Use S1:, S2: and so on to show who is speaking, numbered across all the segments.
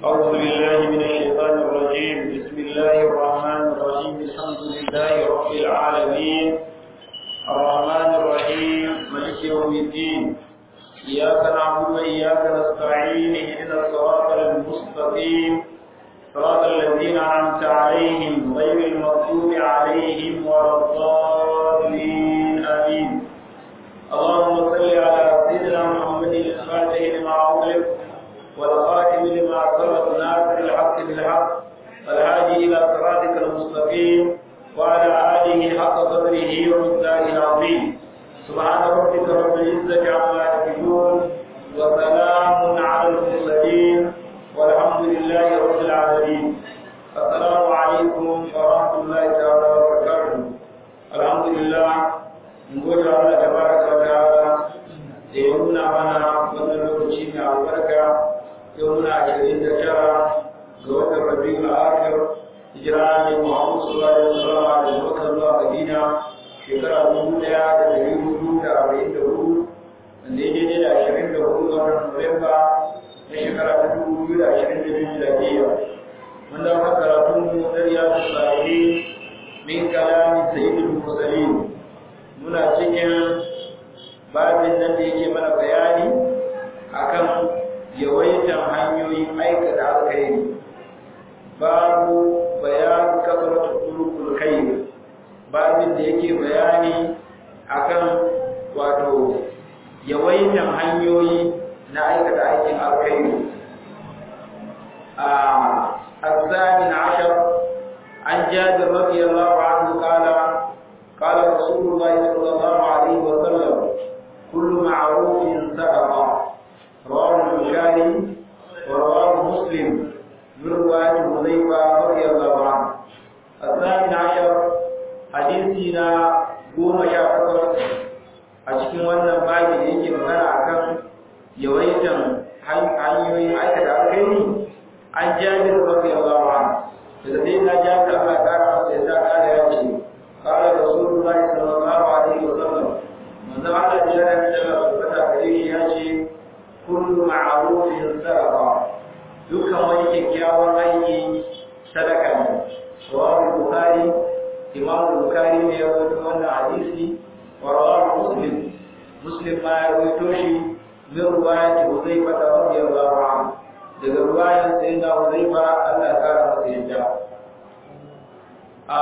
S1: أعوذ بالله من الشيطان الرجيم بسم الله الرحمن الرحيم الحمد لله رب العالمين الرحمن الرحيم مالك يوم الدين إياك نعبد وإياك نستعين اهدنا الصراط المستقيم صراط الذين أنعمت عليهم غير المغضوب عليهم ولا الضالين آمين اللهم صل على سيدنا محمد الفاتح لما أغلق والخاتم لما سبق ناصر الحق بالحق والهادي إلى صراطك المستقيم وعلى آله حق قدره ومقداره العظيم سبحان ربك رب العزة عما يصفون وسلام على المرسلين والحمد لله رب العالمين السلام عليكم ورحمة الله تعالى وبركاته الحمد لله نقول الله تبارك وتعالى da ya nuna mana wannan lokaci mai albarka yau muna ashirin da tara ga watan rabiul akhir hijira ne Muhammad sallallahu alaihi wasallam da Makka zuwa Madina shekara dubu ɗaya da ɗari hudu da arba'in da hudu wanda ya daidai da ashirin da hudu ga watan Nuwamba na shekara ta dubu biyu da ashirin da biyu miladiyya mun dawo kan karatun mu na riyadu salihin min kalamin sayyidul mursalin muna cikin babin nan da yake mana bayani akan yawaitan hanyoyin aikata alkhairi babu bayan kasaratu turukul khair babin da yake bayani akan wato yawaitan hanyoyi na aikata aikin alkhairi a الثامن عشر عن جابر رضي الله عنه قال قال رسول الله صلى الله عليه وسلم كل معروف صدقه رواه البخاري ورواه مسلم من رواية حذيفة رضي الله عنه الثامن عشر حديثنا قوم يا فقر أشكي وانا باقي يجي مغانا أكام يويتم hanyoyin aikata alkhairi an jabir radiyallahu anhu da sai na jabir Allah ta kara masa yasa kare ya ce qala rasulullahi sallallahu alaihi wasallam manzo Allah ya rana da tabbata gare shi ya ce kullu ma'rufin sadaqa dukkan wani kyakkyawan aiki sadaka ne rawahu bukhari imam bukhari ne ya rawaito wannan hadisi wa rawahu muslim muslim ma ya rawaito shi min ruwayati huzaifa radiyallahu anhu daga ruwayan sayyidina huzaifa Allah ya kara masa yadda a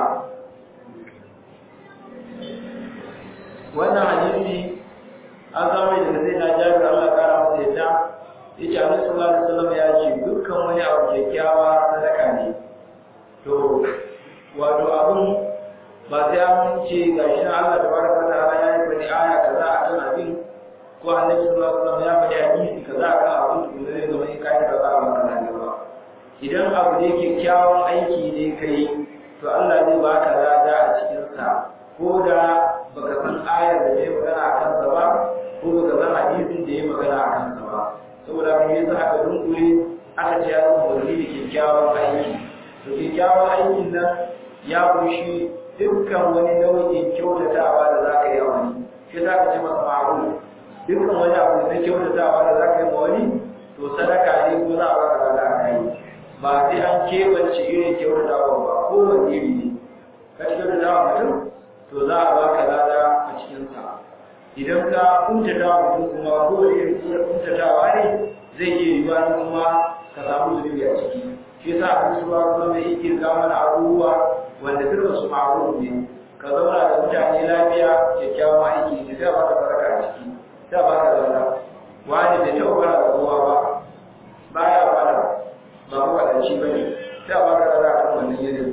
S1: wannan hadisi an samu daga sai na jabir Allah kara masa yadda yace Annabi sallallahu alaihi wasallam ya ce dukkan wani abu kyakkyawa sadaka ne to wato abun ba sai an ce gashi na Allah tabaraka ta'ala ya yi bani aya kaza akan abin ko Annabi sallallahu alaihi wasallam ya faɗi hadisi kaza akan abin da zai zama in kai kaza a maka na ba idan abu ne kyakkyawan aiki ne kai to Allah zai baka lada a cikin sa ko da baka san ayar da ya magana a kansa ba ko baka san hadisin da ya magana a kansa ba saboda kan yasa aka dunkule aka ce ya zama wani da kyakkyawan aiki to kyakkyawan aikin nan ya kunshi dukkan wani nau'in kyautatawa da za ka yi a wani shi za ka ce masa ma'aru dukkan wani abu na kyautatawa da za ka yi ma wani to sadaka ne ko za a baka lada a kai ba sai an keɓance irin kyautatawa ba kowane iri ne ka kyautatawa mutum to za a baka lada a cikinsa idan ka kuntata mutum kuma ko da irin kuntatawa ne zai iya yiwuwa ni kuma ka samu zunubi a ciki shi yasa a cikin ruwa kuma mai yake ga mana abubuwa wanda dukkan su ma'ruf ne ka zauna da mutane lafiya kyakkyawan aiki ne sai baka baraka a ciki sai baka lada wani bai taɓa fara da kowa ba baya fara ba ku faɗanci ba ne sai baka lada kan wannan yanayin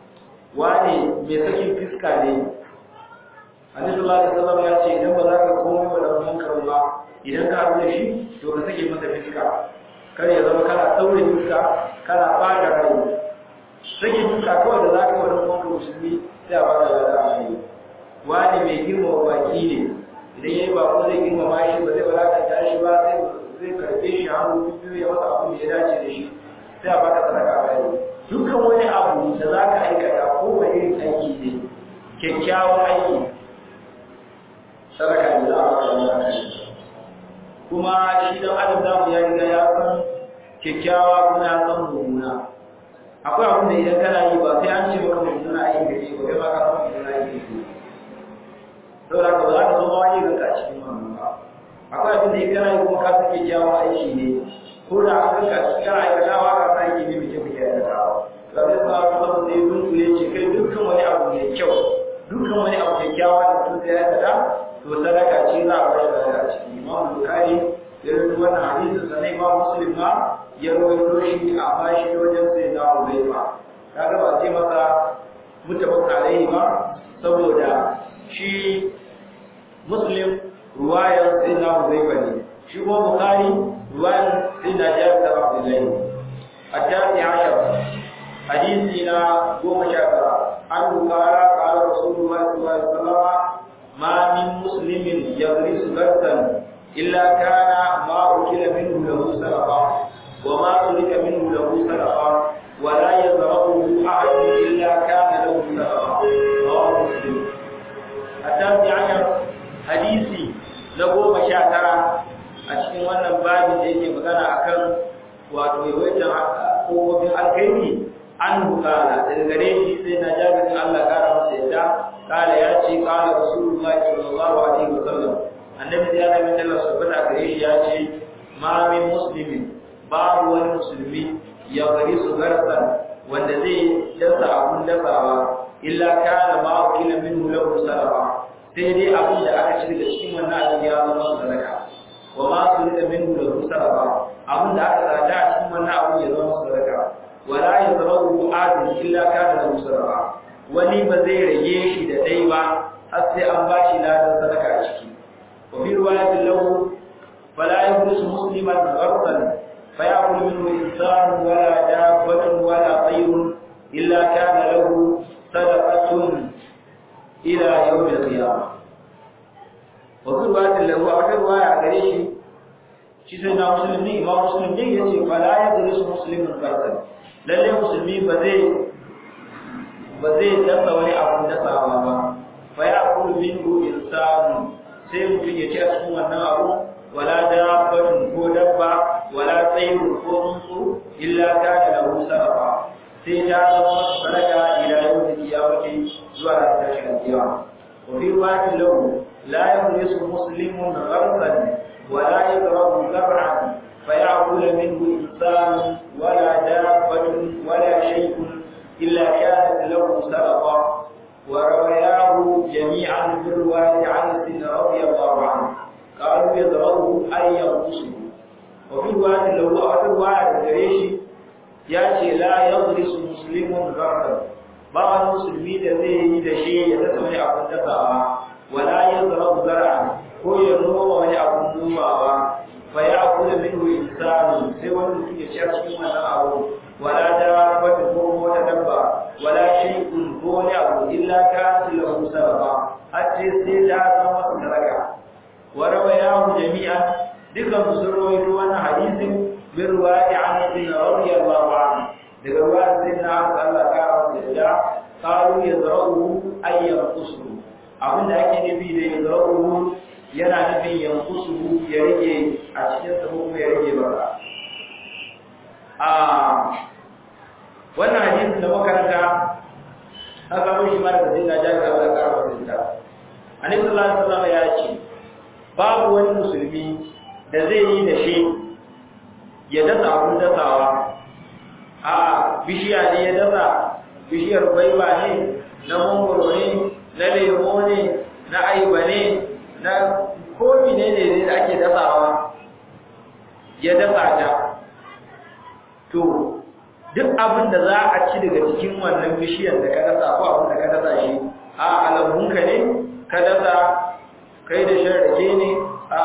S1: wani mai sakin fiska ne Annabi sallallahu alaihi wasallam ya ce idan ba za ka komai wa dan uwanka ba idan ka aure shi to ka sake masa fiska kar ya zama kana daure fiska kana fada rai sake fiska kawai da za ka wa dan uwanka musulmi sai a baka lada a kai wani mai girma baki ne idan yayi ba ko zai girma ma shi ba zai walakanta shi ba sai zai karbe shi hannu biyu ya masa abin da ya dace da shi sai a baka sadaka a kai dukkan wani abu da za ka aikata ko wani irin aiki ne kyakkyawan aiki sadaka ne za a baka kuma shi dan adam namu ya riga ya san kyakkyawa kuma ya san mummuna akwai abin da idan kana yi ba sai an ce maka mummuna aiki da shi ba kai ma ka san mummuna aiki da shi saboda ka ba za ka zo ma wani ganka a cikin wannan ba akwai abin da idan kana yi kuma ka san kyakkyawan aiki ne ko da an ganka a cikin aikatawa ka san aiki ne mai kyau kake aikatawa ba zai sa ka zama sai dunkule ce kai dukkan wani abu mai kyau dukkan wani abu kyakkyawa da mutum zai aikata to sadaka ce za a bayar da a ciki imam bukari ya rubuta wannan hadisin sannan imam muslim ma ya rawaito shi a bashi wajen sai na uzaifa kaga ba ce masa mutabak alaihi ba saboda shi muslim ruwayan sai na uzaifa ne shi kuma bukari ruwayan sai na jabir da abdullahi a tafi ashar hadisi na goma sha tara an bukara kala rasulullahi sallallahu alaihi wasallam ma min muslimin yadrisu garsan illa kana ma ukila minhu lahu sadaqa wa ma turika minhu lahu sadaqa wa la yazrahu ahad illa kana lahu sadaqa rawahu muslim hatta bi ayar hadisi na goma sha tara a cikin wannan babin da yake magana akan wato yawaitan kofofin alkhairi an bukala daga gare shi sai na jabin Allah kara masa yadda kala ya ce kala rasulullahi sallallahu alaihi wasallam annabi ya nabi Allah subhanahu wa gare shi ya ce ma min muslimin babu wani musulmi ya gari su garsan wanda zai dasa abun dasawa illa kana ma wakila minhu lahu sadaqa sai dai abin da aka ci daga cikin wannan abin ya zama sadaka wa ma sulida minhu lahu sadaqa abin da aka tsada a cikin wannan abin ya zama sadaka wala yazrahu adin illa kana lahu sadaqa wani ba zai rage shi da dai ba har sai an bashi ladan sadaka a ciki wa bi riwayatin lahu fala yurisu musliman gharsan fayakul minhu insan wala dabbatun wala tayrun illa kana lahu sadaqatun ila yawm al-qiyamah wa bi riwayatin lahu a wata riwaya a gare shi shi sai na musulmi imam muslim ne yace fala yurisu musliman gharsan lalle musulmi ba zai ba zai dasa wani abun dasawa ba fa ya kulu minhu insanu sai mutum ya ci a cikin wannan abu wala dabbatun ko dabba wala tsayrun ko tsuntsu illa kana lahu sarafa sai ta zama masa sadaka ila yawmin qiyamati zuwa ran tashin kiyama wa fi riwayatin lahu la yurisu muslimun gharsan wala yadrabu zar'an فيأكل منه إنسان ولا دابة ولا شيء إلا كانت له سبقة وروياه جميعا في الرواية عن سن رضي الله عنه قالوا يضربه أن ينقصه وفي رواية له أو في رواية الجريشي يأتي لا يضرس مسلم غرقا بعض المسلمين الذي da shi ya dasa wani abun dasawa wala yazrabu zar'an ko ya noma wani abun nomawa فيأكل منه إنسان سوى الذي يشرك من أو ولا دابة هو وتدبر ولا شيء هو أو إلا كانت له سببا حتى سيدا وسرقا وروياه جميعا ذكر مسروي وانا حديث من رواية عن ابن رضي الله عنه ذكر رواية سيدنا عبد الله كان قالوا يزرعه أي ينقصه abin da ake nufi da yazra'uhu yana nufin yankusuhu ya rage a cikin sa kuma ya rage ba a wannan hadisin da makaranta an samu shi ma daga sai na jami'a Allah ya karama da ita annabi sallallahu alaihi wasallam ya ce babu wani musulmi da zai yi da shi ya dasa abun dasawa a bishiya ne ya dasa bishiyar gwaiba ne na mangoro ne na lemo ne na aiba ne na komi ne ne da ake dasawa ya dasa ta to duk abin da za a ci daga cikin wannan bishiyar da ka dasa ko abin da ka dasa shi a alabunka ne ka dasa kai da shan rake ne a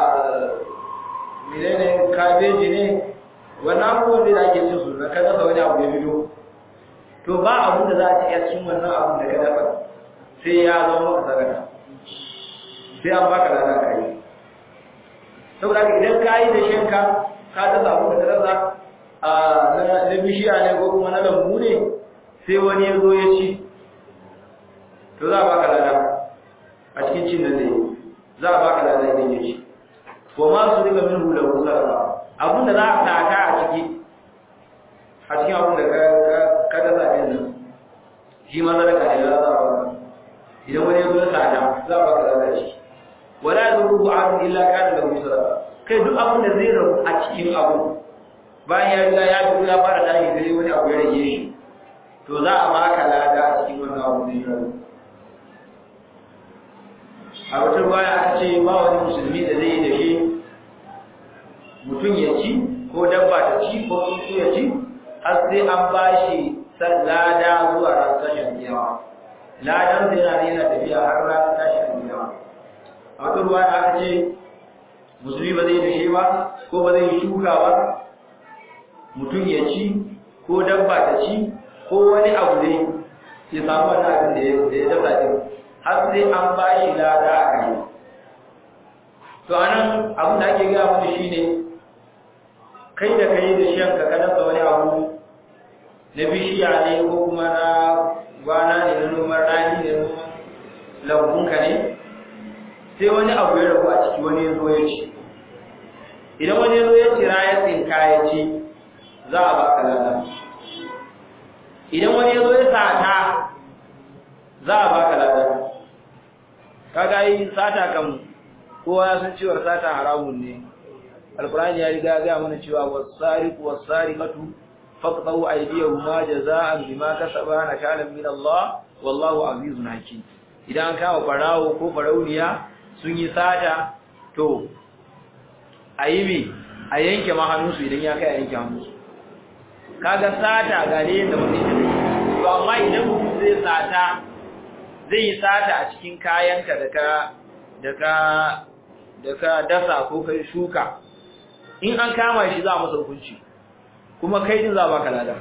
S1: menene kabeji ne wannan abubuwan da ake cin su da ka dasa wani abu ya biyo to ba abin da za a ci a cikin wannan abin da ka dasa sai ya zama maka sadaka sai an baka lada ka yi saboda idan ka yi da shanka ka dasa abu da dasa a na bishiya ne ko kuma na lambu ne sai wani ya zo ya ci to za a baka lada a cikin cin da zai za a baka lada idan ya ci wa ma su riga min hula ko sadaka abinda za a taka a haske a cikin abin da ka dasa ɗin nan shi ma sadaka ne za a ba idan wani ya zo ya sada za a baka sadaka shi wala yadurru ahadun illa kana lahu sadaka kai duk abin da zai rabu a cikin abu bayan ya riga ya fito ya fara tashi sai wani abu ya rage shi to za a baka lada a cikin wannan abu ne rabu a wata baya aka ce ba wani musulmi da zai yi da shi mutum ya ci ko dabba ta ci ko tsuntsu ya ci har sai an ba shi lada zuwa ran tashin kiyama ladan sai yana yana tafiya har ran tashin kiyama a wata ruwa da aka ce musulmi ba zai dashe ba ko ba zai shuka ba mutum ya ci ko dabba ta ci ko wani abu dai ya samu wani abin da ya dasa din har sai an ba shi lada a kai to anan abin da ake gaya mana shine kai da kai da shan ka dasa wani abu na bishiya ne ko kuma na gwana ne na noman rani ne na lambunka ne sai wani abu ya rabu a ciki wani ya zo ya ci idan wani ya zo ya cira ya tsinka ya ci za a baka lada idan wani ya zo ya sata za a baka lada kaga yi sata kan kowa ya san cewar sata haramun ne alkurani ya riga ga mana cewa wasariqu wasariqatu faqtu aydiyahuma jazaa'an bima kasaba nakalan min Allah wallahu azizun hakim idan an kawo farawo ko farauniya sun yi sata to a yi mi a yanke mahannunsu idan ya kai a yanke hannunsu kaga sata ga ne yadda mutum ya to amma idan mutum zai sata zai yi sata a cikin kayanka da ka da ka da ka dasa ko kai shuka in an kama shi za a masa hukunci kuma kai din za a baka lada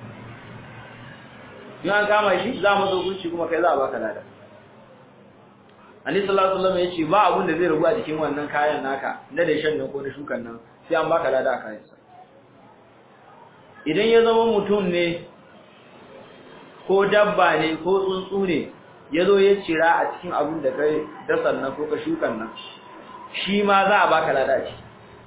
S1: in an kama shi za a masa hukunci kuma kai za a baka lada Annabi sallallahu alaihi wasallam yace ba abun da zai rubu a jikin wannan kayan naka na da shan nan ko na shukan nan sai an baka lada a kayan sa idan ya zama mutum ne ko dabba ne ko tsuntsu ne ya zo ya cira a cikin abin da kai dasan nan ko ka shukan nan shi ma za a baka lada shi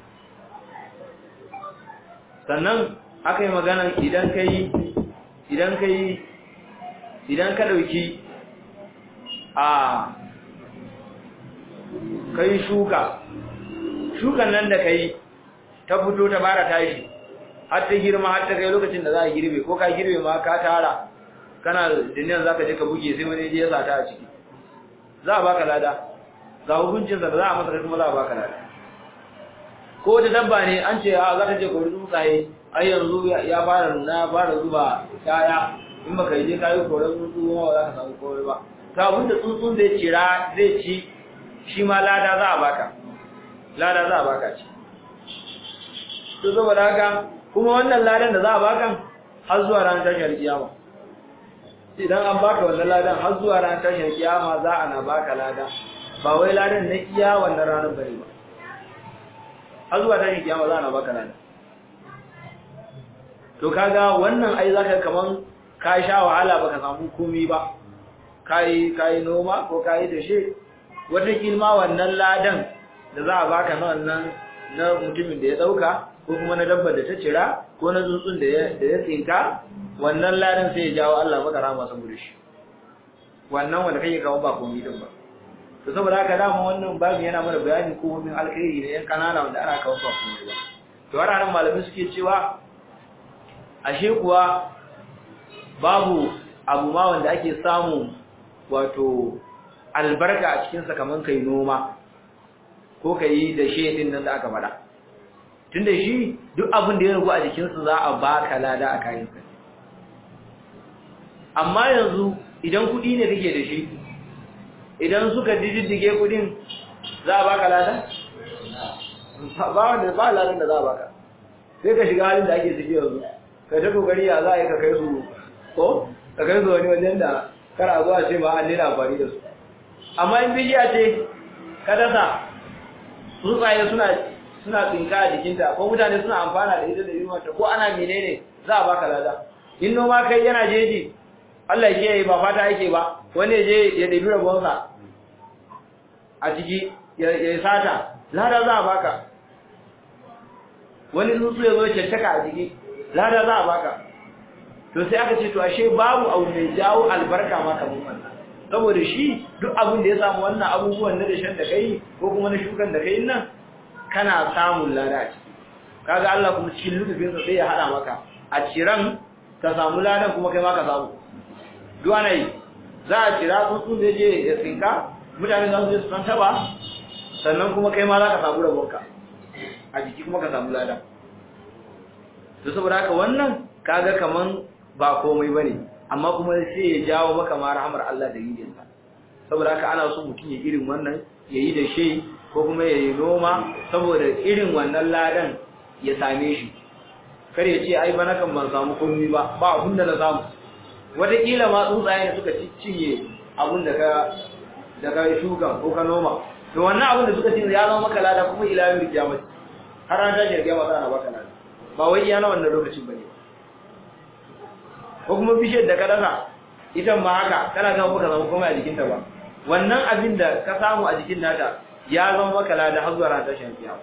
S1: sannan aka yi magana idan ka yi idan ka yi idan ka ɗauki a ka yi shuka shukan nan da ka yi ta fito ta bara tashi har ta girma har ta kai lokacin da za a girbe ko ka girbe ma ka tara kana duniyan za ka je ka buge sai wani je ya sata a ciki za a baka lada ga hukuncinsa da za a masa kuma za a baka lada ko wata dabba ne an ce a za ta je kori tsuntsaye ai yanzu ya fara nuna ya fara zuba kaya in baka yi je ka yi koren tsuntsu ma ba za ka samu kore ba to abin da tsuntsun zai cira zai ci shi ma lada za a baka lada za a baka ci to saboda haka kuma wannan ladan da za a baka har zuwa ranar tashar kiyama idan an baka wannan ladan har zuwa ranar tashar kiyama za a na baka lada ba wai ladan na iya wannan ranar bane ba har zuwa tashar kiyama za a na baka lada to kaga wannan ai zaka kaman ka sha wahala baka samu komai ba kai kai noma ko kai dashe wata kilma wannan ladan da za a baka na wannan na mutumin da ya dauka ko kuma na dabbar da ta cira ko na tsuntsun da ya da ya tsinka wannan ladan sai ya jawo Allah maka rahama saboda shi wannan wanda kake kawo ba komai din ba to saboda haka dama wannan babu yana mana bayani ko min alkhairi ne yan kanana wanda ana kawo ba komai ba to har nan malamai suke cewa ashe kuwa babu abu ma wanda ake samu wato albarka a cikinsa kamar kai noma ko ka yi da shedin nan da aka faɗa tun da shi duk abin da ya rugu a jikinsa za a baka lada a kayansa amma yanzu idan kuɗi ne kake da shi idan suka diddige kuɗin za a baka lada ba wanda ba ladan da za a baka sai ka shiga halin da ake ciki yanzu ka ta kokari ya za a yi ka kai su ko ka kai su wani wajen da kar a zuwa ce ba an nuna amfani da su amma in bishiya ce ka dasa tsuntsaye suna suna tsinka a jikinta ko mutane suna amfana da ita da yunwanta ko ana menene za a baka lada in noma kai yana jeji Allah ke yi ba fata yake ba wani ya je ya ɗabi rabonsa a ciki ya yi sata lada za a baka wani tsuntsu ya zo ya caccaka a jiki lada za a baka to sai aka ce to ashe babu abu mai jawo albarka ma kamar wannan saboda shi duk abin da ya samu wannan abubuwan na dashen da kai ko kuma na shukan da kai nan kana samun lada a ciki kaga Allah kuma cikin lutufin sa sai ya hada maka a ciran ka samu ladan kuma kai ma ka samu duk ana yi za a cira tsuntsun da je ya tsinka mutane za su je su san taba sannan kuma kai ma za ka samu rabonka a jiki kuma ka samu lada to saboda haka wannan kaga kaman ba komai bane amma kuma sai ya jawo maka ma rahmar Allah da yidin sa saboda haka ana so mutum ya irin wannan yayi da shi ko kuma yayi noma saboda irin wannan ladan ya same shi kar ya ce ai bana kan ban samu komai ba ba abun da na samu wataƙila ma tsuntsaye ne suka cinye abun da ka da ka shuka ko ka noma to wannan abun da suka cinye ya zama maka lada kuma ila yau kiyamati har an tashi kiyama za a baka lada ba wai iya na wannan lokacin bane ko kuma bishiyar da ka dasa ita ma haka kana ga maka zama komai a jikinta ba wannan abin da ka samu a jikin nata ya zama maka lada har zuwa ran tashin kiyama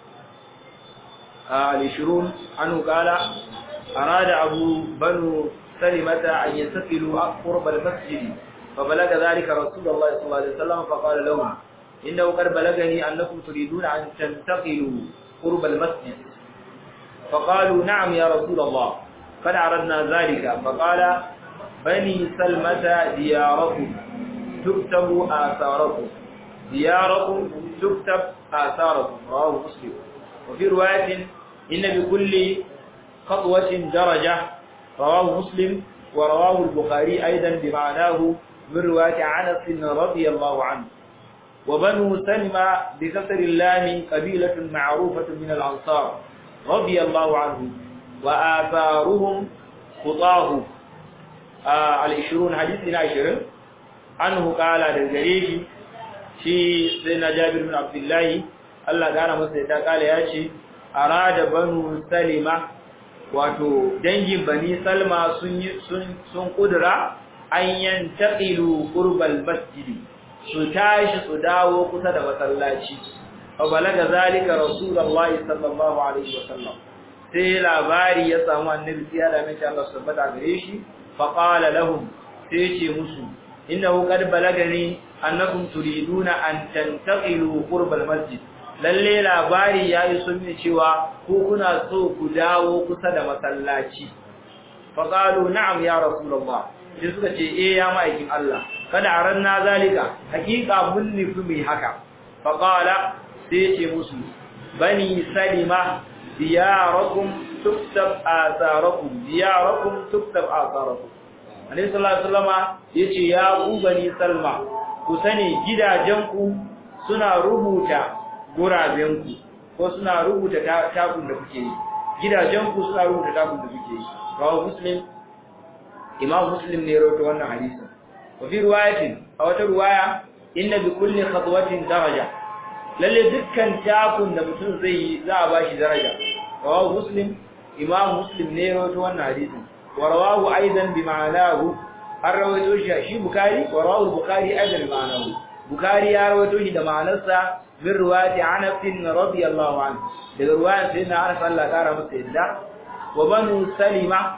S1: al-shurun anhu qala arada abu banu salimata an yantaqilu qurb al-masjid فبلغ ذلك رسول الله صلى الله عليه وسلم فقال لهم إنه قد بلغني أنكم تريدون أن تنتقلوا قرب المسجد فقالوا نعم يا رسول الله قد عرضنا ذلك فقال بني سلمة دياركم تكتب آثاركم دياركم تكتب آثاركم رواه مسلم وفي رواية إن بكل خطوة درجة رواه مسلم ورواه البخاري أيضا بمعناه من رواية عنس رضي الله عنه وبنو سلمة بكسر اللام قبيلة معروفة من الأنصار رضي الله عنهم وآثارهم خطاه آه العشرون حديثنا عشرين عنه قال للجريش في سيدنا جابر بن عبد الله الله قال مسيدا قال ياشي أراد بنو سلمة wato dangin bani salma sun sun kudura an yantaqilu qurbal masjidi su tashi su dawo kusa da masallaci fa balaga zalika rasulullahi sallallahu alaihi wasallam sai labari ya samu annabi sai da mai Allah subhanahu gare shi fa qala lahum sai ce musu innahu qad balagani annakum turiduna an tantaqilu qurbal masjid lalle labari yayi sunni cewa ko kuna so ku dawo kusa da masallaci fa qalu na'am ya rasulullah sai suka ce eh ya ma'aikin Allah kada aranna zalika hakika mun nufi mai haka fa qala sai ce musu bani salima diyarakum tuktab atharakum diyarakum tuktab atharakum Annabi sallallahu alaihi wasallama yace ya ku bani salma ku sani gidajenku suna rubuta gurabenku ko suna rubuta takun da kuke yi gidajenku suna rubuta takun da kuke yi rawu muslim imam muslim ne rawaito wannan hadisin wa fi riwayatin a wata riwaya inna bi kulli khatwatin daraja lalle dukkan takun da mutum zai yi za a bashi daraja rawu muslim imam muslim ne rawaito wannan hadisin wa rawahu aidan bi ma'anahu har rawaito shi shi bukari wa rawahu bukari aidan bi ma'anahu bukari ya rawaito shi da ma'anarsa min riwayati Anas radiyallahu anhu daga riwayar sayyidina Anas Allah kara masa yadda wa banu Salima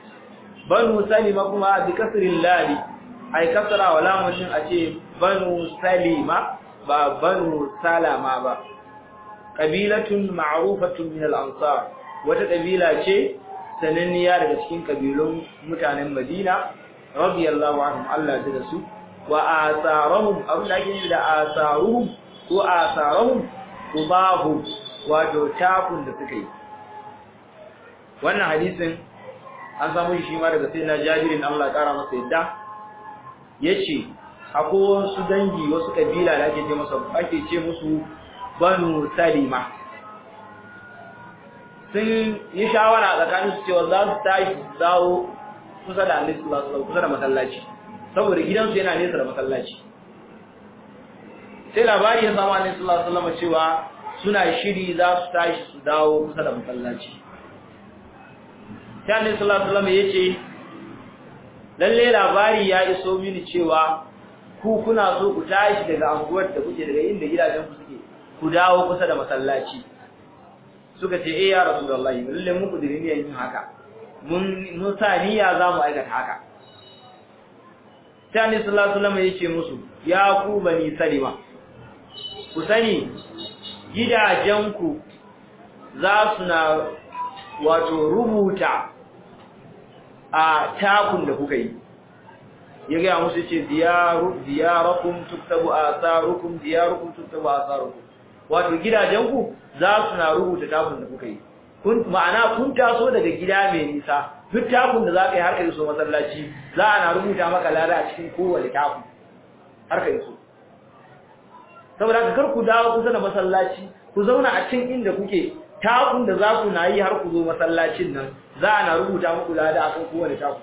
S1: banu Salima kuma bi kasrin lali ai kasra wa lamun din a ce banu Salima ba banu Salama ba qabilatun ma'rufatun min al-ansar wata kabila ce sananniya daga cikin kabilun mutanen Madina radiyallahu anhum Allah ya da su wa asarahum abin da ake da asaruhum ko asarahum tubahu wato tafun da suka yi wannan hadisin an samu shi ma daga sayyidina Jabirin Allah ya kara masa yadda yace akwai wasu dangi wasu kabila da ake ce masa ake ce musu Banu Salima sun yi shawara tsakanin su cewa za su tashi dawo kusa da Annabi sallallahu alaihi wasallam kusa da masallaci saboda gidansu yana nesa da masallaci sai labari ya samu annabi sallallahu alaihi wasallam cewa suna shiri za su tashi su dawo kusa da masallaci sai annabi sallallahu alaihi wasallam yace lalle labari ya iso mini cewa ku kuna so ku tashi daga anguwar da kuke daga inda gidajen ku suke ku dawo kusa da masallaci suka ce eh ya rasulullahi lalle mun kudiri ne yin haka mun mun sa niyya za mu aikata haka sai annabi sallallahu alaihi wasallam ya ce musu ya ku bani salima ku sani gidajenku za su na wato rubuta a takun da kuka yi ya gaya musu ce diyarakum tuktabu asarukum diyarukum tuktabu asarukum wato gidajenku za su na rubuta takun da kuka yi kun ma'ana kun taso daga gida mai nisa duk takun da za ka yi har ka iso masallaci za a na rubuta maka lada a cikin kowane takun har ka iso saboda ka kar ku dawo kusa da masallaci ku zauna a cikin inda kuke takun da za ku na yi har ku zo masallacin nan za a na rubuta muku lada akan kowane takun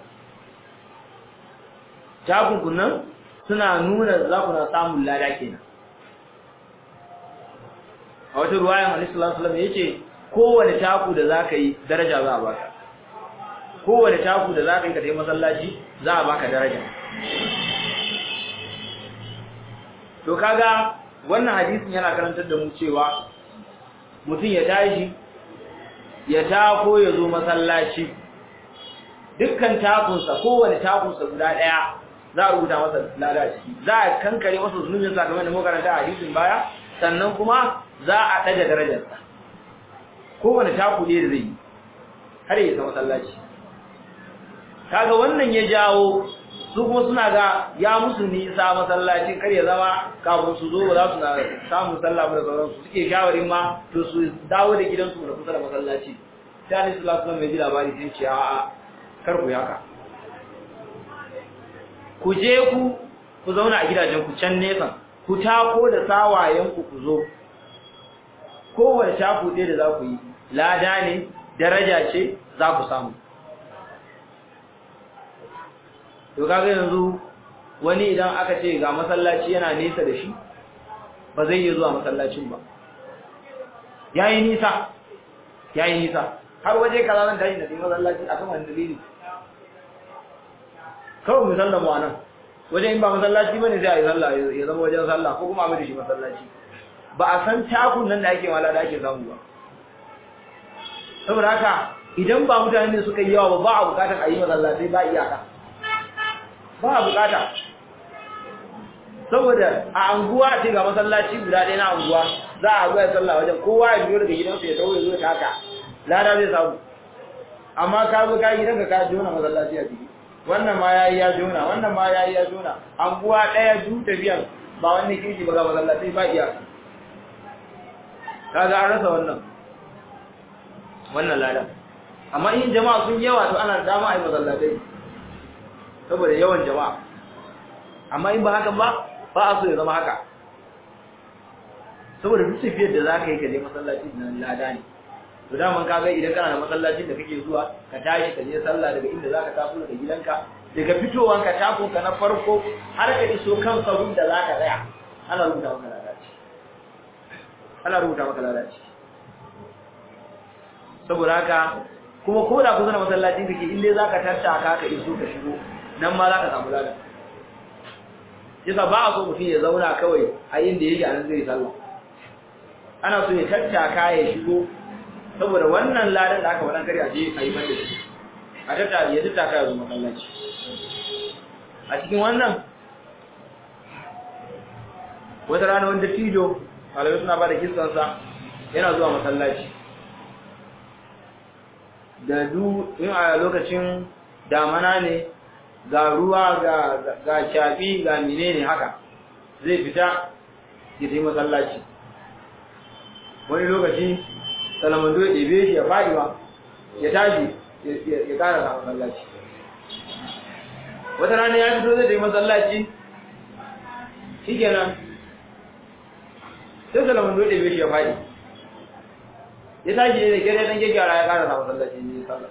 S1: takun kun nan suna nuna za ku na samun lada kenan a wata ruwayan Annabi sallallahu alaihi wasallam yace kowane taku da zaka yi daraja za a baka kowane taku da zaka yi ka tafi masallaci za a baka daraja to kaga wannan hadisin yana karantar da mu cewa mutum ya tashi ya tako ya zo masallaci dukkan takunsa kowane takunsa guda daya za a rubuta masa lada ciki za a kankare masa zunubin sakamakon da muka karanta a hadisin baya sannan kuma za a ɗaga darajarsa kowane taku ne da zai yi har ya zama masallaci kaga wannan ya jawo su kuma suna ga ya musu nisa masallacin kar ya zama kafin su zo ba za su na samun sallah da sauransu suke shawarin ma to su dawo da gidansu da kusa da masallaci sai Annabi sallallahu alaihi wasallam ya ji labari sai ce a'a kar ku yaka ku je ku ku zauna a gidajen ku can nesa ku tako da sawayen ku ku zo kowace shafu ɗaya da za ku yi lada ne daraja ce za ku samu to kaga yanzu wani idan aka ce ga masallaci yana nesa da shi ba zai iya zuwa masallacin ba yayi nisa yayi nisa har waje kaza zan tashi da masallaci akan wani dalili kawai mu sallama wa nan wajen in ba masallaci bane sai a yi sallah ya zama wajen sallah ko kuma a mai da shi masallaci ba a san takun nan da ake wala da ake samu ba saboda haka idan ba mutane ne suka yi yawa ba ba a bukatar a yi masallatai ba iyaka ba a bukata saboda a anguwa ce ga masallaci guda ɗaya na anguwa za a zuwa sallah wajen kowa ya biyo daga gidansa ya tawo ya zo ta haka lada zai samu amma ka zo ka gidanka ka jona masallaci a ciki wannan ma yayi ya jona wannan ma yayi ya jona anguwa ɗaya du tafiyan ba wani kirki ba ga masallaci ba iyaka kaga an rasa wannan wannan lada amma in jama'a sun yawa to ana dama a yi masallatai saboda yawan jama'a amma in ba haka ba ba a so ya zama haka saboda duk tafiyar da za ka yi ka je masallaci nan lada ne to daman ka ga idan kana da masallacin da kake zuwa ka tashi ka je sallah daga inda za ka taso daga gidanka daga fitowanka takonka na farko har ka iso kan sabon da za ka tsaya ana rubuta maka ladaci ana rubuta maka ladaci saboda haka kuma ko da kusa da masallacin kake inda za ka tattaka ka iso ka shigo nan ma za ka samu lada yasa ba a so mutum ya zauna kawai a inda yake a nan zai sallah ana so ya tattaka ya shigo saboda wannan ladan da aka wadan kare a je a yi banda shi a tattaka ya tattaka ya zo masallaci a cikin wannan wata rana wanda tijo malamai suna ba da kissansa yana zuwa masallaci da du in a lokacin damana ne ga ruwa ga ga shafi ga menene haka zai fita ya tafi masallaci wani lokaci salamando ya ɗebe shi ya faɗi ba ya tashi ya ƙara sa masallaci wata rana ya fito zai tafi masallaci shikenan sai salamando ya ɗebe shi ya faɗi ya tashi ne da kyar dan gyara ya ƙara sa masallaci ne sallah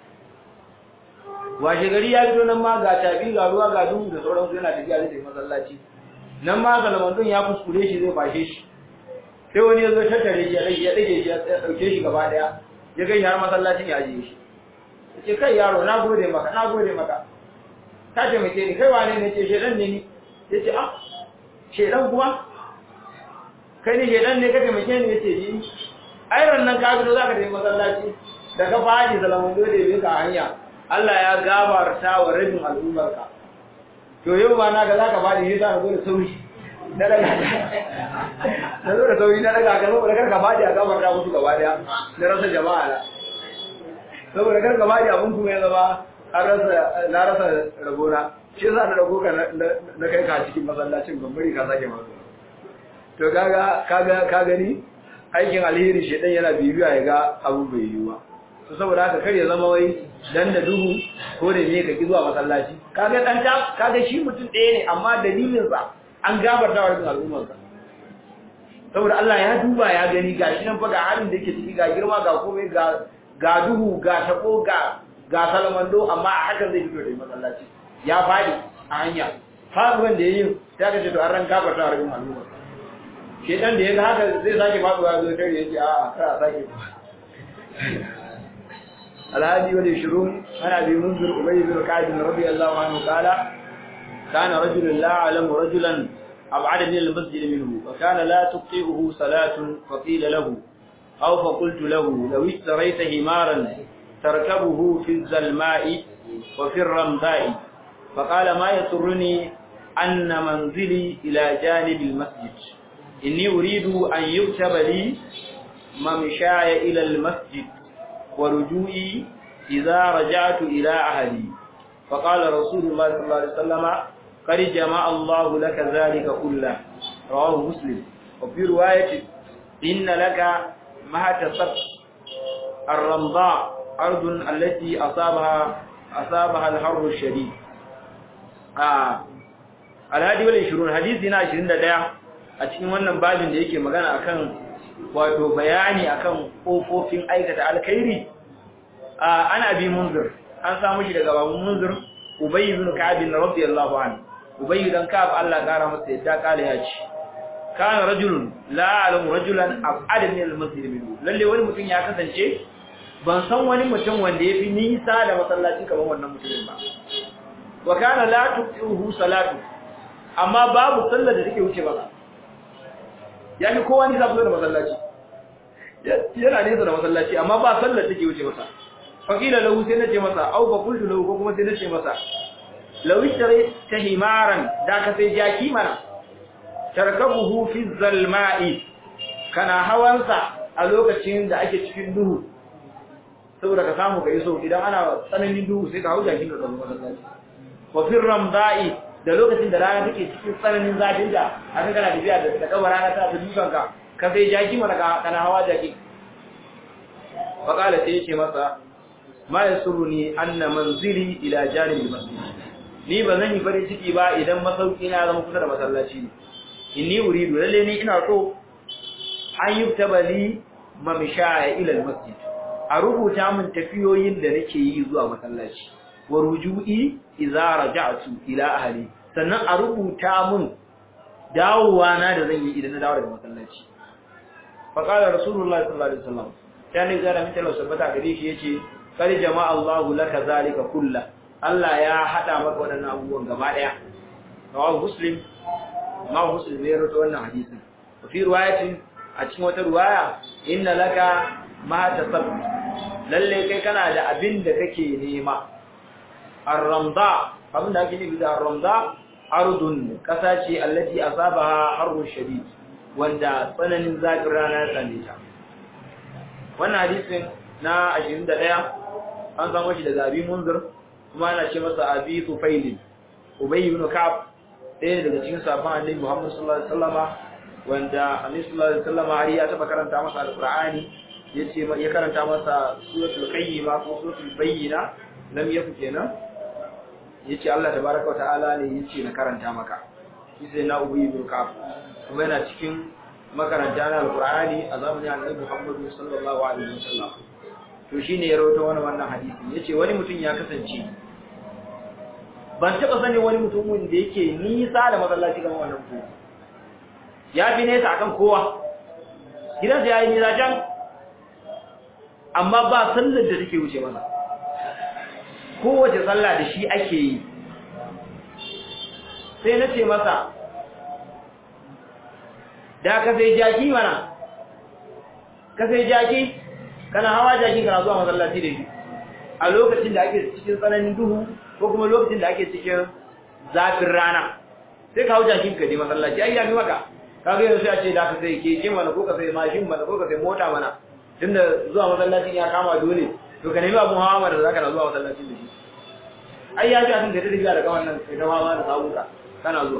S1: washe gari ya fito nan ma ga tafi ga ruwa ga duhu da sauransu yana tafiya zai tafi masallaci nan ma salamandun ya kuskure shi zai fashe shi sai wani ya zo tattare shi ya ɗage ya ɗage shi ya ɗauke shi gaba ɗaya ya kai har masallacin ya ajiye shi ya ce kai yaro na gode maka na gode maka ka taimake ni kai wane ne ce shedan ne ni ya ce ah shedan kuma kai ne shedan ne ka taimake ni ya ce ni ai nan ka fito zaka tafi masallaci da ka fadi salamun dole bai ka hanya Allah ya gabarta wa rabin al'ummarka to yau ba na ga zaka fadi sai ka zo da sauri na daga na zo da sauri na daga ka saboda kar ka fadi a gabarta musu gaba daya na rasa jama'a na saboda kar ka fadi abun kuma ya zama an rasa na rasa rabona shi yasa na dago ka na kai ka cikin masallacin ban bari ka sake mazo to kaga kaga ka gani aikin alheri shedan yana bibiya ya ga abu bai yi ba to saboda haka kar ya zama wai dan da duhu ko da ne ka ki zuwa masallaci kaga dan ta kaga shi mutum ɗaya ne amma dalilin sa an gabarta wa rubin al'ummar sa saboda Allah ya duba ya gani gashi nan fa ga halin da yake ciki ga girma ga komai ga ga duhu ga tabo ga ga salamando amma a hakan zai fito da masallaci ya fadi a hanya faduwan da yayi ta kace to an ran gabarta wa rubin al'ummar shedan da yaga haka zai sake faduwa zo tare yace a a kar a sake الهادي والعشرون عن ابي منذر ابي بن كعب رضي الله عنه قال كان رجل لا اعلم رجلا ابعد من المسجد منه وكان لا تقطئه صلاه فقيل له او فقلت له لو اشتريت همارا تركبه في الزلماء وفي الرمضاء فقال ما يسرني ان منزلي الى جانب المسجد اني اريد ان يكتب لي ممشاي الى المسجد ورجوعي إذا رجعت إلى أهلي فقال رسول الله صلى الله عليه وسلم قد جمع الله لك ذلك كله رواه مسلم وفي رواية إن لك ما تصف الرمضاء أرض التي أصابها أصابها الحر الشديد آه. الهادي والعشرون حديثنا عشرين دقيقة أتكلم wannan babin da yake magana akan wato bayani akan kofofin aikata alkhairi ana bi munzir an samu shi daga babu munzir ubay ibn ka'ab radiyallahu anhu ubay dan ka'ab Allah kara masa yadda kale ya ci kana rajulun la alam rajulan ab'ad min al-masjid minhu lalle wani mutum ya kasance ban san wani mutum wanda yafi nisa da masallaci kamar wannan mutumin ba wa kana la tuqihu salatu amma babu sallar da take wuce ba ya fi kowa nisa kusa da masallaci yana nesa da masallaci amma ba sallar take wuce masa fakila lahu sai nace masa au fa qultu lahu ko kuma sai nace masa law ishtari tahimaran da ka sai jaki mana tarkabuhu fi zalma'i kana hawansa a lokacin da ake cikin duhu saboda ka samu ka iso idan ana tsananin duhu sai ka hau jakin da tsaro masallaci wa fi ramda'i da lokacin da rana take cikin tsananin zafin da haka kana tafiya da da kabar rana ta ta dukan ka ka sai jaki mana ka kana hawa jaki fa kala sai yace masa ma yasuruni anna manzili ila janibil masjid ni ba zan yi farin ciki ba idan masauki na zama kusa da masallaci ne inni uridu lalle ni ina so an yuktaba li mamshaya ila almasjid a rubuta min tafiyoyin da nake yi zuwa masallaci wa ruju'i idza raja'tu ila ahli sannan a rubuta min dawowa na da zan yi idan na dawo daga masallaci fa qala rasulullahi sallallahu alaihi wasallam sai ga da mutalo sabata gare shi yace kar jama'a Allahu laka zalika kullu Allah ya hada maka wadannan abubuwan gaba daya rawahu muslim ma muslim ne rawaito wannan hadisin fi riwayatin a cikin wata riwaya inna laka ma tasab lalle kai kana da abin da kake nema ar-ramda abin da ake nufi da ar-ramda ardun kasa ce allati asabaha harrun shadid wanda tsananin zafin rana ya same ta wannan hadisin na 21 an samu shi daga abi munzir kuma ana ce masa abi tufaili ubay ibn ka'ab ɗaya daga cikin sahabban annabi Muhammad sallallahu alaihi wasallama wanda annabi sallallahu alaihi wasallama har ya taba karanta masa alqur'ani yace ya karanta masa suratul qayyima ko suratul bayyina lam yafu kenan yace Allah tabaaraka wa ta'ala ne yace na karanta maka sai na ubay ibn ka'ab kuma yana cikin makaranta na alqur'ani a zamanin annabi Muhammad sallallahu alaihi wasallam to shine ya rawaito wannan wannan hadisi yace wani mutum ya kasance ban taɓa sanin wani mutumin da yake nisa da masallaci kamar wannan ko ya fi nesa akan kowa gidansa ya yi nisa can amma ba sallar da take wuce masa kowace sallah da shi ake yi sai na ce masa da ka sai jaki mana ka sai jaki kana hawa jaki kana zuwa masallaci da shi a lokacin da ake cikin tsananin duhu ko kuma lokacin da ake cikin zafin rana sai ka hau jakin ka je masallaci ai ya fi maka ka ga yanzu sai a ce da ka sai keke mana ko ka sai mashin mana ko ka sai mota mana tunda zuwa masallacin ya kama dole to ka nemi abun hawa mana da zaka na zuwa masallacin da shi ai ya ji abin da ta tafiya daga wannan sai ta hawa da sabuka kana zuwa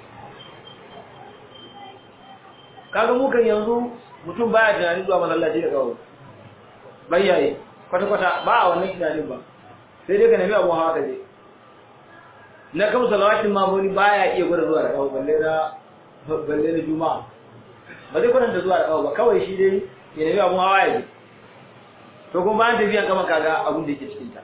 S1: kaga mu kan yanzu mutum baya tunanin zuwa masallaci da kawo bayyaye kwata-kwata ba a wannan tunanin ba sai dai ka nemi abun hawa ka je na kan salawatin mamoni baya iya gwada zuwa da kawo balle na balle na juma'a ba zai kwatanta zuwa da kawo ba kawai shi dai ya nemi abun hawa ya je to kuma bayan tafiyan kama kaga abun da yake cikin ta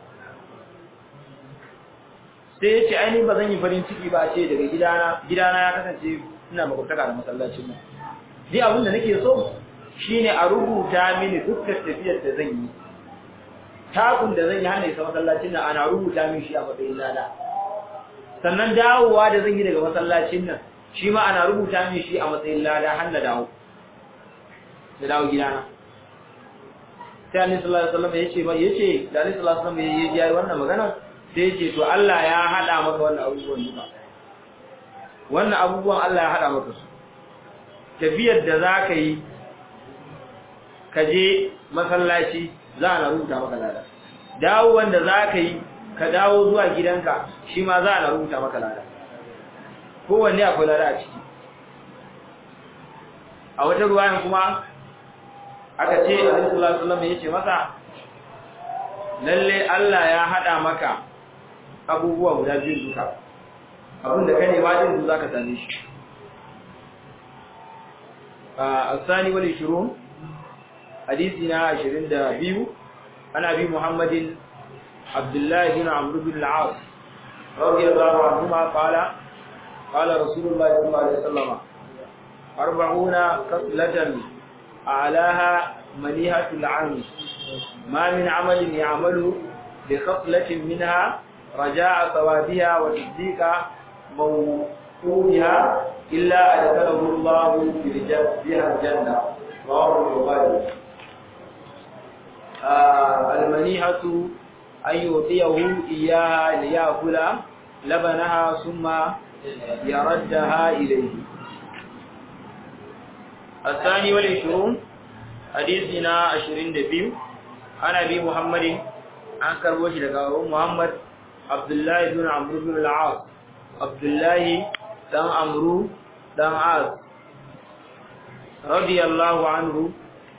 S1: sai ya ce ainihin ba zan yi farin ciki ba ce daga gidana gidana ya kasance ina makwabtaka da masallacin mu ni abin da nake so shine a rubuta mini dukkan tafiyar da zan yi takun da zan yi hana isa masallacin nan ana rubuta min shi a matsayin lada sannan dawowa da zan yi daga masallacin nan shi ma ana rubuta min shi a matsayin lada har na dawo da dawo gidana sai annabi sallallahu alaihi wasallam yace ba yace da annabi sallallahu alaihi wasallam yayi wannan magana sai yace to Allah ya hada maka wannan abubuwan duka wannan abubuwan Allah ya hada maka su tafiyar da za ka yi ka je masallaci za a na rubuta maka lada dawo wanda za ka yi ka dawo zuwa gidanka shi ma za a na rubuta maka lada kowanne akwai lada a ciki a wata ruwayan kuma aka ce a sallallahu alaihi ya ce masa lalle Allah ya hada maka abubuwa guda biyu duka abinda ka nema din za ka same shi الثاني والعشرون حديثنا عشرين دابيو عن أبي محمد عبد الله بن عمرو بن العاص رضي الله عنهما قال قال رسول الله صلى الله عليه وسلم أربعون قتلة أعلاها منيهة العام ما من عمل يعمل بخصلة منها رجاء ثوابها وتصديق موقوفها إلا أدخله الله بها الجنة رواه البخاري المنيحة أن يعطيه إياها ليأكل لبنها ثم يردها إليه الثاني والعشرون حديثنا عشرين دبيو عن أبي محمد عن كربوش لقاء محمد عبد الله بن عمرو بن العاص عبد الله dan amru dan az radiyallahu anhu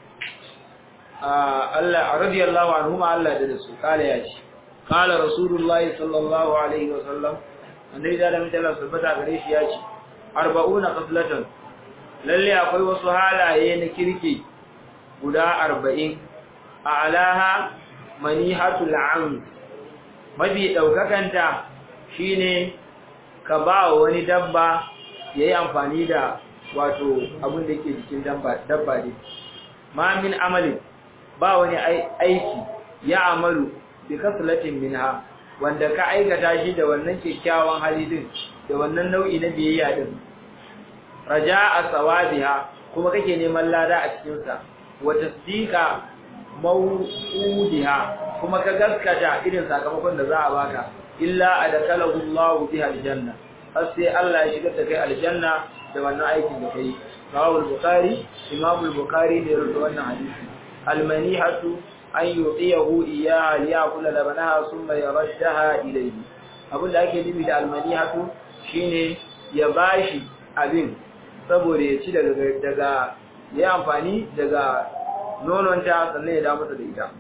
S1: Allah radiyallahu anhu ma Allah da su kala ya ce kala rasulullahi sallallahu alaihi wasallam annabi da da mutala subata gare shi ya ce 40 qatlatan lalle akwai wasu halaye na kirki guda 40 a'laha manihatul am mabi daukakanta shine ka ba wani dabba ya yi amfani da wato abin da ke jikin dabba ne ma min amalin ba wani aiki ya amalu bi kaslatin minha wanda ka aikata shi da wannan kyakkyawan hali din da wannan nau'i na biyayya din raja'a sawabiha kuma kake neman lada a cikin sa wa tasdiqa mawudiha kuma ka gaskata irin sakamakon da za a baka illa adakalahu Allahu biha aljanna har sai Allah ya shigar da kai aljanna da wannan aikin da kai rawahu al-bukhari imam al-bukhari ne ya rubuta wannan hadisi al-manihatu an yuqiyahu iyyaha liyakula labanaha thumma yarashaha ilayhi abin da ake nufi da al-manihatu shine ya bashi abin saboda ya ci daga daga ya amfani daga nononta sannan ya dawo masa da ita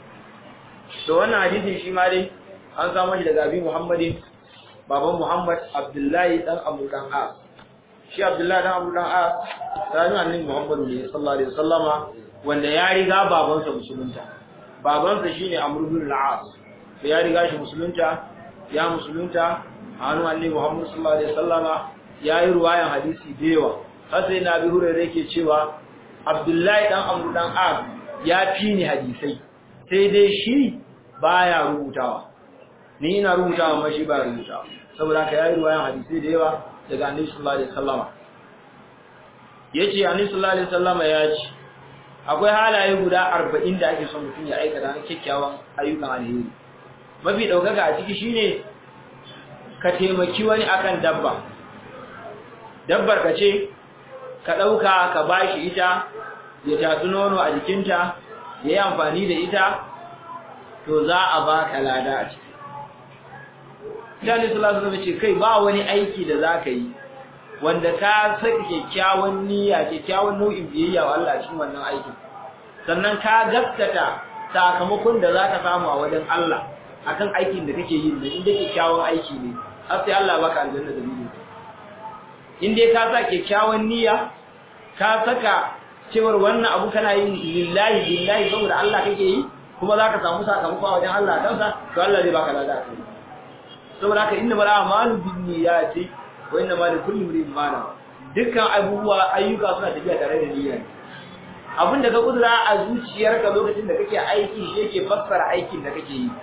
S1: to wannan hadisi shi ma dai an samu shi daga abi muhammadin baban muhammad abdullahi dan abu dan as shi abdullahi dan abu dan as sani annabi muhammadu ne sallallahu alaihi wasallama wanda ya riga babansa musulunta babansa shine amr bin al-as sai ya riga shi musulunta ya musulunta a hannun annabi muhammad sallallahu alaihi wasallama ya yi ruwayan hadisi da yawa har sai na bi hurairu yake cewa abdullahi dan amr dan as ya fi ni hadisai sai dai shi baya rubutawa ni ina rubutawa amma shi ba rubutawa saboda ka yayi ruwayan hadisi da yawa daga Annabi sallallahu alaihi wasallama yace Annabi sallallahu alaihi wasallama ya ce akwai halaye guda arba'in da ake son mutum ya aikata na kyakkyawan ayyukan alheri mafi ɗaukaka a ciki shine ka taimaki wani akan dabba dabbar ka ce ka ɗauka ka bashi ita ya tatsi nono a jikinta ya yi amfani da ita to za a ba ka lada a ciki Mutane sallallahu alaihi ce kai ba wani aiki da za ka yi wanda ka saka kyakkyawan niyya kyakkyawan nau'in biyayya wa Allah cikin wannan aikin sannan ka gaskata sakamakon da za ka samu a wajen Allah akan aikin da kake yi da inda kyakkyawan aiki ne har sai Allah baka aljanna da biyu in dai ka sa kyakkyawan niyya ka saka cewar wannan abu kana yin lillahi billahi saboda Allah kake yi kuma za ka samu sakamako a wajen Allah kansa to Allah zai baka lada kai saboda haka inna mala amalu binniyati wa inna ma likulli imrin ma nawa dukkan abubuwa ayyuka suna tafiya tare da niyya abin da ka kudura a zuciyarka lokacin da kake aiki shi yake fassara aikin da kake yi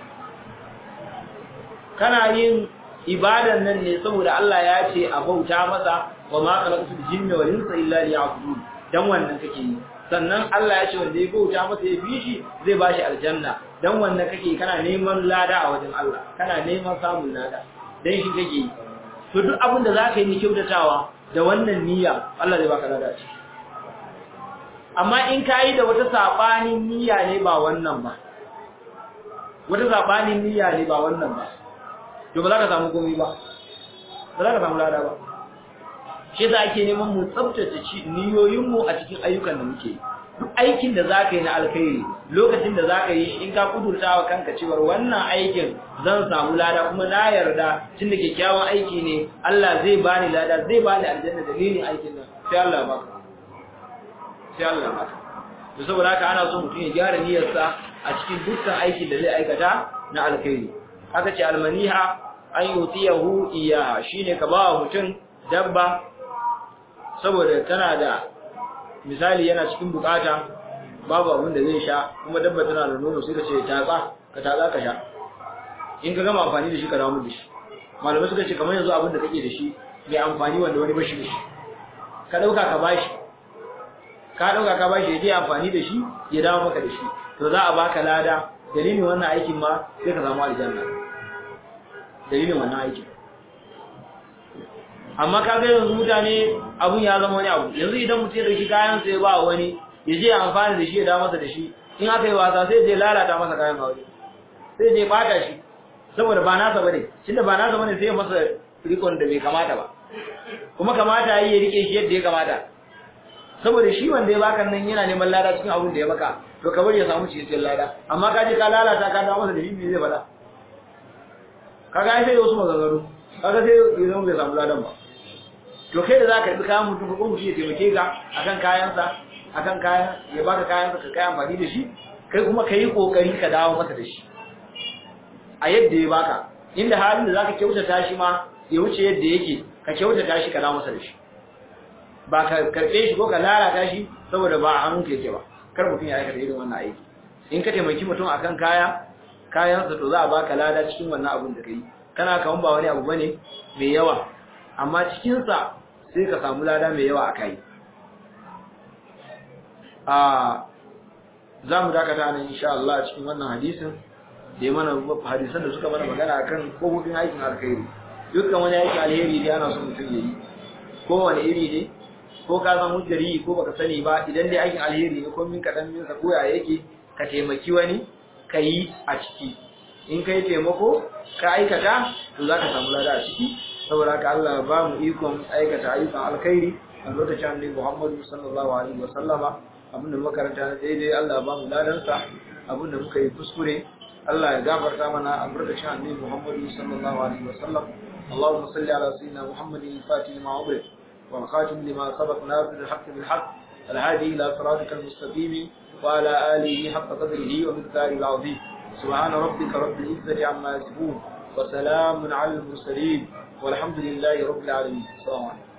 S1: kana yin ibadan nan ne saboda Allah ya ce a bauta masa wa ma khalaqtul jinna wal insa illa liya'budun dan wannan kake yi sannan Allah ya ce wanda ya bauta masa ya bi shi zai bashi aljanna dan wannan kake kana neman lada a wajen Allah kana neman samun lada dan shi kake yi to duk abin da zaka yi ne kyautatawa da wannan niyya Allah zai baka lada shi amma in kai da wata sabanin niyya ne ba wannan ba wata sabanin niyya ne ba wannan ba to ba za ka samu komai ba ba za ka samu lada ba shi za ake neman mu tsabtace niyoyinmu a cikin ayyukan da muke duk aikin da za ka yi na alkhairi lokacin da za ka yi in ka kudurta wa kanka cewar wannan aikin zan samu lada kuma na yarda tun da kyakkyawan aiki ne Allah zai bani lada zai bani aljanna dalilin aikin nan sai Allah ya baka sai Allah ya baka to saboda haka ana so mutum ya gyara niyyarsa a cikin dukkan aikin da zai aikata na alkhairi aka ce almaniha an yutiyahu iya shine ka ba mutum dabba saboda tana da misali yana cikin bukata babu abin da zai sha kuma dabba tana da nono sai ka ce tatsa ka tatsa ka sha in ka gama amfani da shi ka dawo da shi malamai suka ce kamar yanzu abin da kake da shi mai amfani wanda wani bashi da shi ka dauka ka bashi ka dauka ka bashi ya je amfani da shi ya dawo maka da shi to za a baka lada dalilin wannan aikin ma sai ka samu aljanna dalilin wannan aikin amma ka ga yanzu mutane abun ya zama wani abu yanzu idan mutum ya dauki kayan sa ya ba wani ya je amfani da shi ya dawo masa da shi in aka yi wasa sai je lalata masa kayan aure sai je bata shi saboda ba nasa bane tunda ba nasa bane sai ya masa rikon da bai kamata ba kuma kamata yi ya rike shi yadda ya kamata saboda shi wanda ya baka nan yana neman lada cikin abun da ya baka to ka bari ya samu cikin lada amma ka je ka lalata ka dawo masa da shi me zai faɗa kaga ai sai wasu maganganu kaga sai ya zama bai samu ladan ba to kai da zaka yi kayan mutum ko mutum ya taimake ka akan kayansa akan kayan ya baka kayansa ka kai amfani da shi kai kuma ka yi kokari ka dawo masa da shi a yadda ya baka inda halin da zaka kyautata shi ma ya wuce yadda yake ka kyautata shi ka dawo masa da shi ba ka karbe shi ko ka lalata shi saboda ba a hannun yake ba kar mutum ya aikata irin wannan aiki in ka taimaki mutum akan kaya kayansa to za a baka lada cikin wannan abun da kai kana kaman ba wani abu bane mai yawa amma cikin sa sai ka samu lada mai yawa akai a za mu dakata nan insha Allah cikin wannan hadisin da mana hadisan da suka mana magana akan kofofin aikin alkhairi dukkan wani aikin alheri ne ana son mutum yayi ko wani iri ne ko ka san hujjari ko baka sani ba idan dai aikin alheri ne ko min kadan min sa koya yake ka taimaki wani ka yi a ciki in kai taimako ka aikata to za ka samu lada a ciki saboda haka Allah ba mu ikon aikata ayyukan alkhairi a lokacin annabi Muhammadu sallallahu alaihi wa sallama abinda makaranta na daidai Allah ba mu ladansa abinda muka yi kuskure Allah ya gafarta mana a lokacin annabi Muhammadu sallallahu alaihi wa sallam اللهم صل على سيدنا محمد الفاتح لما أغلق والخاتم لما سبق ناصر الحق بالحق الهادي إلى صراطك المستقيم وعلى آله حق قدره ومقداره العظيم سبحان ربك رب العزة عما يصفون وسلام على المرسلين والحمد لله رب العالمين السلام عليكم